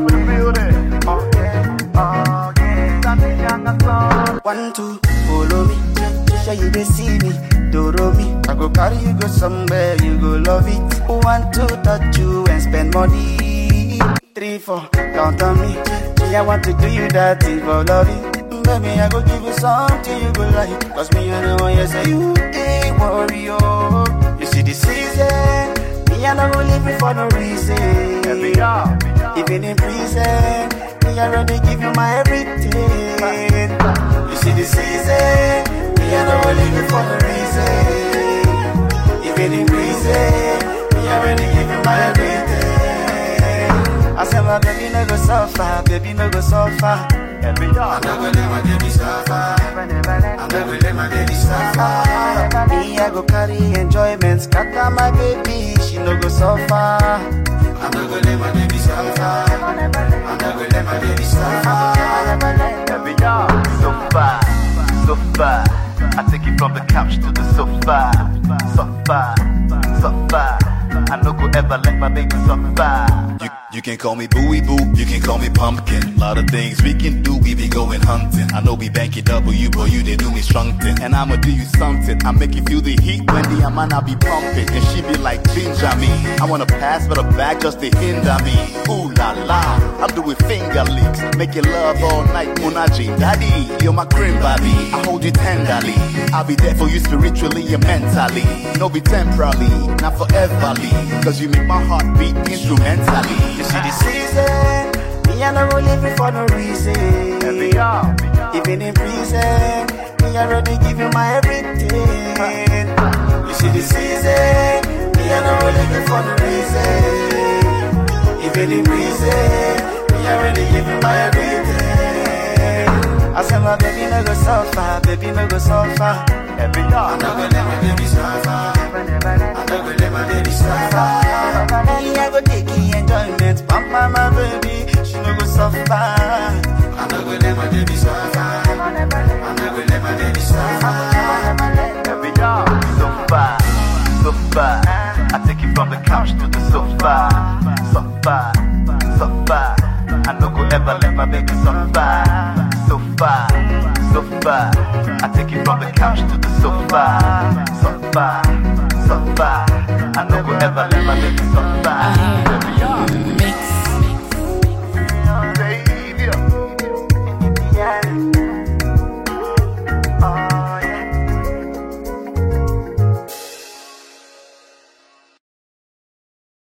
up in the building. Oh yeah, Danny Young and Son. One, two, follow me. Sure you dey see me, doro me. I go carry you go somewhere, you go love it. One, two, touch you and spend money. Three, four, count on me. Me, I want to do you that thing for loving. Baby, I go give you something you go like. Cause me, I know you say you ain't worry, oh. You see the season, me, I don't go leave you for no reason. Every year, Even in prison, me already give you my everything. You see the season, me I don't leave you for no reason. Even in prison, me already give you my everything. I said my baby no go suffer, baby no go suffer. every year. I'm not gonna let my baby suffer. I'm not gonna let my baby suffer. Me, I go carry enjoyment, scatter my baby, she no go suffer. I'm not gonna let my baby suffer. I'm not gonna let my baby suffer. Every year, sofa, sofa. I take it from the couch to the sofa, sofa, sofa. I no go ever let my baby suffer. You, you can call me Booey Boo, you can call me Pumpkin. Lot of things we can do, we be going hunting. I know we bank it W, but you they do me strong thing. And I'ma do you something. I make you feel the heat when the man I be pumping. And she be like Benjamin. I wanna pass for the back just to hinder me. Ooh la la, I'm doing finger licks. Make you love all night, Munaji. Daddy, you're my cream baby. I hold you tenderly. I'll be there for you spiritually and mentally. No be temporarily, not foreverly. Cause you make my heart beat instrumentally. You see the season, me I don't leave you for no reason. Every year, Even in prison, me already give you my everything. You see the season, me I don't leave you for no reason. Even in prison, me already give you my everything. I said my baby no go suffer, baby no go suffer. every year. I'm not gonna let my baby suffer. I'm not gonna let my baby suffer. Me, I go take the enjoyment, pamper my baby, she no go suffer. I'm not gonna let my baby suffer. I'm not gonna let my baby suffer. Every year, sofa, sofa. I take it from the couch to the sofa, sofa, sofa. I no go ever let my baby suffer. Sofa, sofa. I take it from the couch to the sofa, sofa, sofa. I no go ever let my baby suffer. Every year. Mix